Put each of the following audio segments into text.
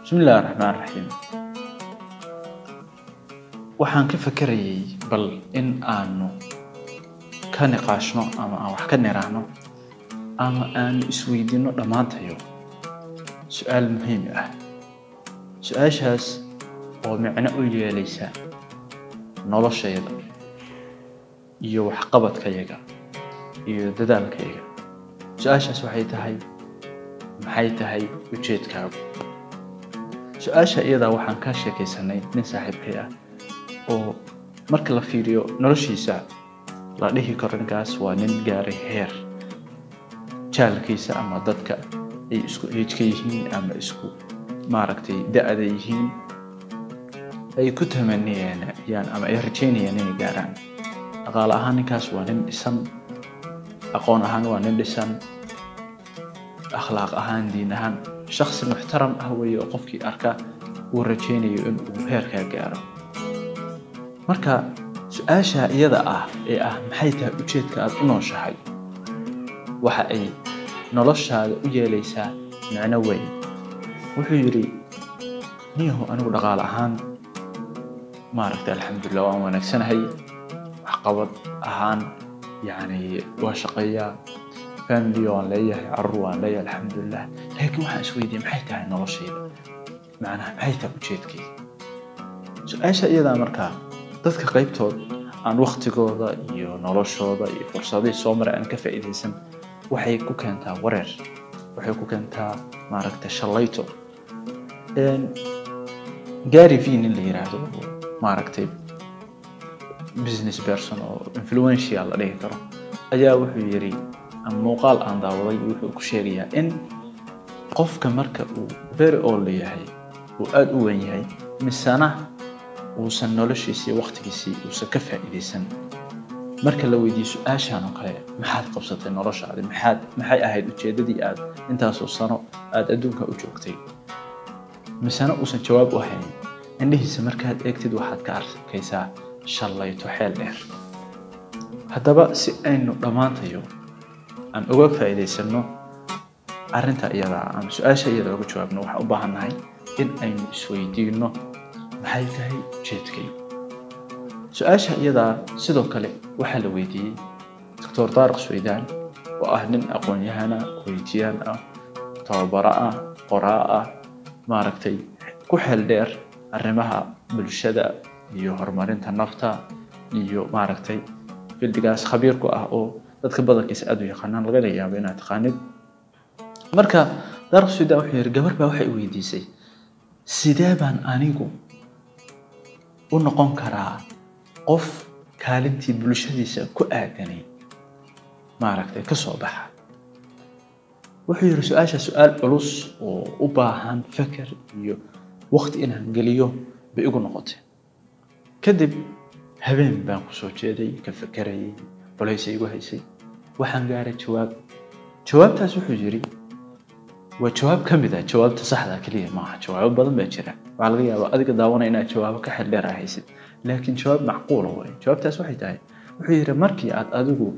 bismi illahi raxmaan raxiim waxaan ka fakerayay bal in aanu ka niqaashno ama aan wax ka niraahno ama aanu isweydiino dhammaantayo su-aal muhiim ah su-aashaas oo micno u yeelaysa noloshayda iyo waxqabadkayaga iyo dadaalkayaga su-aashaas waxay tahay maxay tahay ujeedkaagu su-aasha iyadaa waxaan ka sheekaysanay nin saaxiibkay ah oo marka la fiiriyo noloshiisa la dhihi karo ninkaas waa nin gaaray heer jaalkiisa ama dadka ay isku eejka yihiin ama isku maaragtay da-da yihiin ay ku tamaniyeen ama ay rajaynayaan inay gaaraan dhaqaale ahaan ninkaas waa nin dhisan aqoon ahaan waa nin dhisan akhlaaq ahaan diin ahaan shaksi muxtaram ah weeye oo qofkii arka uu rajaynayo in uu heerkaa gaaro marka su-aasha iyada ah ee ah maxay tahay ujeedka aad u nooshahay waxa ay noloshaada u yeelaysaa micno weyn wuxuu yidhi niyahu anigu dhaqaale ahaan maaragtay alxamdulilah waan wanaagsanahay waxqabad ahaan yacni waa shaqeeyaa family waan leeyahay carruur waan leeyahay alxamdulilah laakiin waxaan isweydiiyey maxay tahay noloshayda macnaha maxay tahay ujeedkayga su-aasha iyadaa markaa dadka qaybtood aan waktigooda iyo noloshooda iyo fursadihii soo maray aan ka faa'iidaysan waxay ku keentaa wareer waxay ku keentaa maaragta shallayto gary v nin la yiraahdo maaragtay business person oo influential la dhihi karo ayaa wuxuu yidhi muuqaal aan daawaday wuxuu ku sheegayaa in qofka marka uu very old yahay uu aada u weyn yahay misena uusan noloshiisii waktigiisii uusan ka faa'iidaysan marka la weydiiyo su-aashaan oo kale maxaad qabsatay noloshaadi maxaad maxay ahayd ujeeddadii aad intaasoo sano aada adduunka u joogtay misena uusan jawaab u hayn indhihiisa markaad eegtid waxaad ka arkaysaa shallayto xeel dheer haddaba si aynu dhammaantayo aan uga faa'iidaysanno arrinta iyadaa ama su-aasha iyada uga jawaabno waxaan u baahannahay in aynu isweydiinno maxay tahay ujeedkaygu su-aasha iyadaa sidoo kale waxaa la weydiiyey doctor taariq suweydaan oo ah nin aqoon-yahana weytiyaan ah tababaro ah qoraa ah maaragtay ku xeel dheer arrimaha bulshada iyo horumarinta nafta iyo maaragtay fildigaas khabiir ku ah oo dadka badankiisa aada u yaqaanaan lagana yaabo inaad taqaanid marka taariq suweydaan wuxuu yidhi gabar baa waxay weydiisay sidee baan anigu u noqon karaa qof kaalintii bulshadiisa ku aadanay maaragtay ka soo baxa wuxuu yidhi su-aasha su-aal culus oo u baahan feker iyo waqti inaan geliyo bay igu noqotay kadib habeen baan ku soo jeeday ka fekerayay culaysay igu haysay waxaan gaaray jawaab jawaabtaas wuxuu yidhi waa jawaab ka mid ah jawaabta saxda keliya maaha jawaabo badan baa jira waxaa laga yaabaa adiga daawanaya inaad jawaabo ka xel dheer ah haysid laakiin jawaab macquula waay jawaabtaas waxay tahay wuxuu yidhi markii aad adigu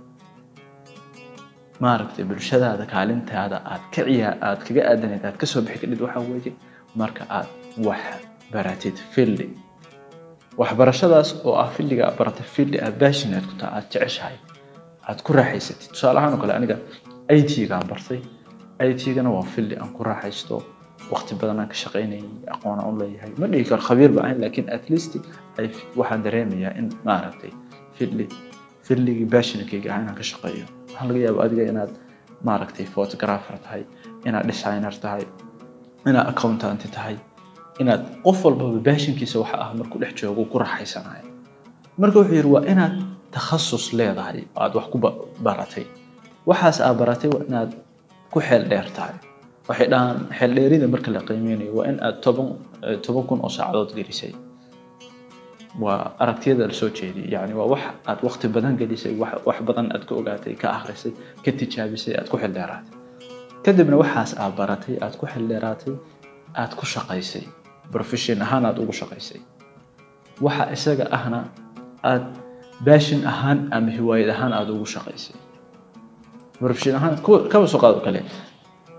maaragtay bulshadaada kaalintaada aad ka ciyaa aad kaga aadanayd aad kasoo bixi kadhid waxaa weeye marka aad wax baratid fildi waxbarashadaas oo ah fildiga aad baratay fildi aad passionate ku taha aad jeceshahay aad ku raaxaysatid tusaale ahaan oo kale aniga it-gaan bartay it-gana waa fildi aan ku raaxaysto waqti badan aan ka shaqaynayay aqoon aan u leeyahay ma dhihi karo khabiir ba ahayn laakiin at least ay waxaan dareemayaa in maaragtay fildi fildigii passionakeyga ah inaan ka shaqeeyo waxaa laga yaaba adiga inaad maaragtay photographer tahay inaad designer tahay inaad accountant tahay inaad qof walbaba passionkiisa waxa ah markuu dhex joogo ku raaxaysanayo marka wuxuu yidhi waa inaad takhasus leedahay oo aad wax ku baratay waxaas aad baratay waa inaad ku xeel dheer tahay waxay dhahaan xeel dheerida marka la qiimeynayo waa in aad toban toban kun oo saacadood gelisay waa aragtiyada lasoo jeediyay yani waa wax aad waqti badan gelisay wax badan aad ka ogaatay ka akhrisay ka tijaabisay aad ku xildheeraatay kadibna waxaas aad baratay aad ku xildheeraatay aad ku shaqaysay profession ahaan aad ugu shaqaysay waxa isaga ahna aad baashin ahaan ama hiwaayad ahaan aad ugu shaqaysay profession ahaan kaba soo qaado kale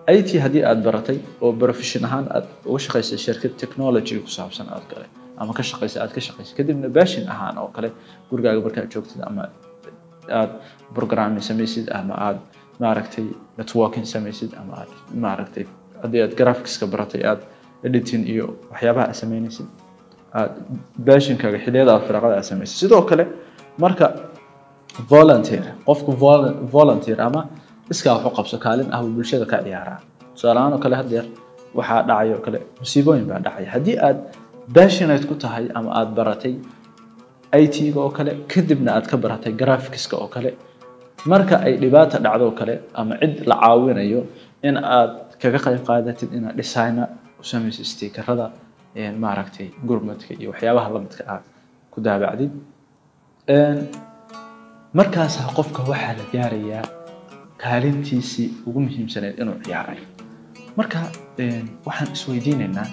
IT haddii aad baratay oo profession ahaan aad uga shaqaysay shirkad technology ku saabsan aad kale ama ka shaqaysay aad ka shaqaysay kadibna passion ahaan oo kale gurigaaga markaad joogtid ama aad programming samaysid ama aad maaragtay networking samaysid ama aad maaragtay haddii aad graphicska baratay aad editing iyo waxyaabaha aad samaynaysid aad passionkaaga xilliyada aad firaaqada aad samaysid sidoo kale marka volunteer qofku vol- volunteer ama iskaa wax u qabso kaalin ah buu bulshada ka ciyaaraa tusaale ahaan oo kale haddeer waxaa dhacay oo kale musiibooyin baa dhacaya haddii aad passionate ku tahay ama aad baratay IT-ga oo kale kadibna aad ka baratay graphicska oo kale marka ay dhibaata dhacdo oo kale ama cid la caawinayo in aad kaga qayb qaadatid inaad designer u samaysid stiikarada maaragtay gurmadka iyo waxyaabaha lamidka ah ku daabacdid markaasaa qofka waxaa la gaarayaa kaalintiisii ugu muhiimsaneyd inuu ciyaaray marka waxaan isweydiinaynaa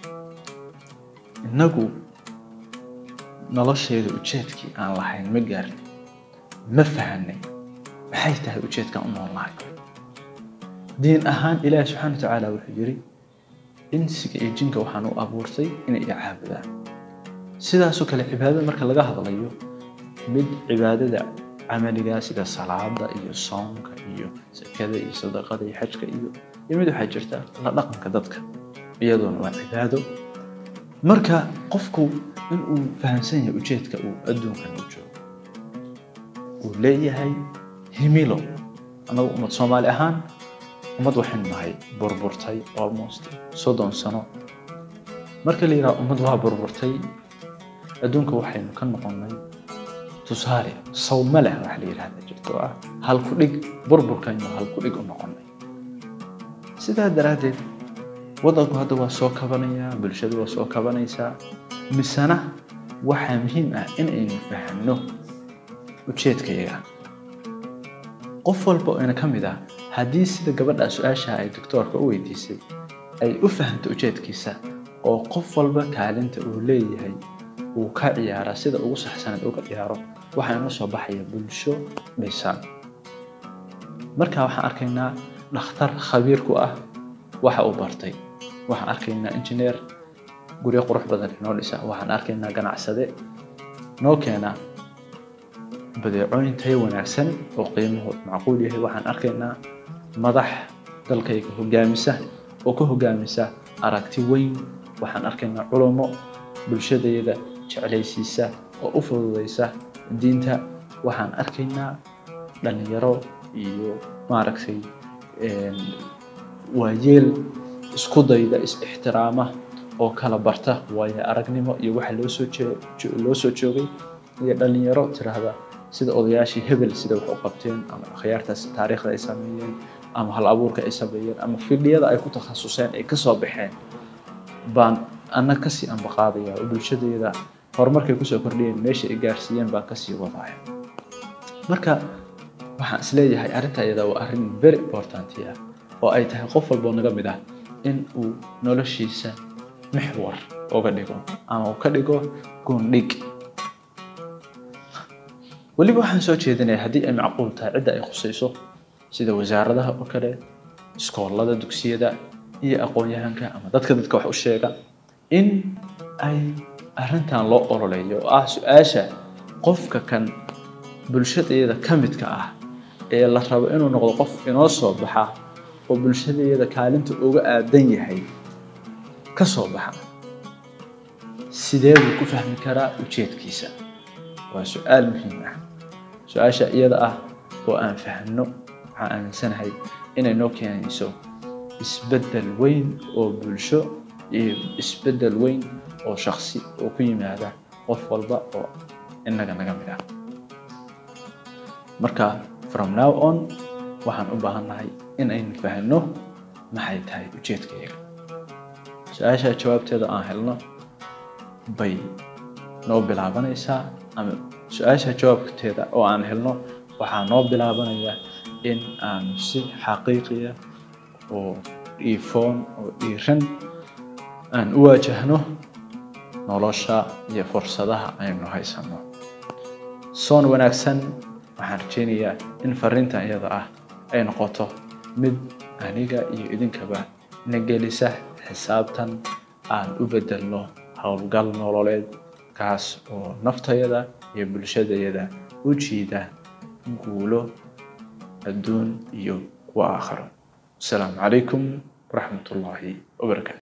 innagu nolosheeda ujeedkii aan lahayn ma gaarnay ma fahanay maxay tahay ujeedkaan u noolnahay diin ahaan ilaahi subxaana wa tacaala wuxuu yidhi insiga iyo jinka waxaan u abuurtay inay i caabudaan sidaasoo kale cibaadada marka laga hadlayo mid cibaadada camaliga sida salaada iyo soomka iyo sakada iyo sadaqada iyo xajka iyo iyo mid waxaa jirta la dhaqanka dadka iyadoona waa cibaado marka qofku inuu fahamsan yahay ujeedka uu adduunkan u joogo uu leeyahay himilo annagu ummad soomaali ahaan ummad waxaynu nahay burburtay almost soddon sano marka la yidhaha ummad waa burburtay adduunka waxaynu ka noqonnay tusaale sawma leh wax la yidhahda jirto oo ah halku dhig burburkaynu halku dhig u noqonnay sidaa daraaddeed waddanku hadda waa soo kabanayaa bulshadu waa soo kabanaysaa misena waxaa muhiim ah in aynu fahanno ujeedkayaga qof walba oo ina ka mid ah haddii sida gabadha su-aasha ay doctoorka u weydiisay ay u fahanto ujeedkiisa oo qof walba kaalinta uu leeyahay uu ka ciyaara sida ugu saxsaneed uga ciyaaro waxaa inoo soo baxaya bulsho dhisan marka waxaan arkaynaa dhakhtar khabiir ku ah waxa uu bartay waxaan arkaynaa injineer guryo qurux badan inoo dhisa waxaan arkaynaa ganacsade noo keena badeecooyin tayo wanaagsan oo qiimahooda macquul yahay waxaan arkaynaa madax dalkayga hogaamisa oo ka hogaamisa aragti weyn waxaan arkaynaa culummo bulshadayda jeclaysiisa oo u fududaysa diinta waxaan arkaynaa dhalinyaro iyo maaragtay waayeel isku dayda is-ixtiraama oo kala barta waayo aragnimo iyo waxa loo soo loo soo joogay iyo dhalinyaro tiraahda sida odayaashii hebel sida wax u qabteen ama akhyaartaas taariikhda ay sameeyeen ama hal abuurka ay sameeyeen ama fidhiyada ay ku takhasuseen ay kasoo baxeen baan ana kasii ambaqaadaya oo bulshadeeda horumarkay kusoo kordhiyeen meesha ay gaarsiiyeen baan kasii wadaya marka waxaan isleeyahay arrinta iyada waa arrin very important ah oo ay tahay qof walboo naga mid ah in uu noloshiisa mixwar uga dhigo ama uu ka dhigo goondhig weliba waxaan soo jeedinaya haddii ay macquul tahay cidda ay khusayso sida wasaaradaha oo kale iskoolada dugsiyada iyo aqoon-yahanka ama dadka dadka wax u sheega in ay arrintan loo ololeeyo oo ah su-aasha qofka kan bulshadeeda ka midka ah ee la rabo inuu noqdo qof inoo soo baxa oo bulshadeeda kaalinta uga aadan yahay ka soo baxa sidee buu ku fahmi karaa ujeedkiisa waa su-aal muhiim ah su-aasha iyada ah oo aan fahno waxaan aaminsanahay inay noo keenayso isbeddel weyn oo bulsho iyo isbeddel weyn oo shaksi oo ku yimaada qof walba oo innaga naga mid ah marka from now on waxaan u baahannahay in aynu fahanno maxay tahay ujeedkayaga su-aasha jawaabteeda aan helno bay noo bilaabanaysaa ama su-aasha jawaabteeda oo aan helno waxaa noo bilaabanaya in aanu si xaqiiqiya oo dhiifoon oo dhiiran aan u waajahno nolosha iyo fursadaha aynu haysanno soon wanaagsan waxaan rajaynayaa in fariintan iyada ah ay noqoto mid aniga iyo idinkaba na gelisa xisaabtan aan u bedelno howlgal nololeed kaas oo naftayada iyo bulshadayada u jiida guulo adduun iyo kuwa aakhiro asalaamu calaykum waraxmat ullaahi wabarakaatu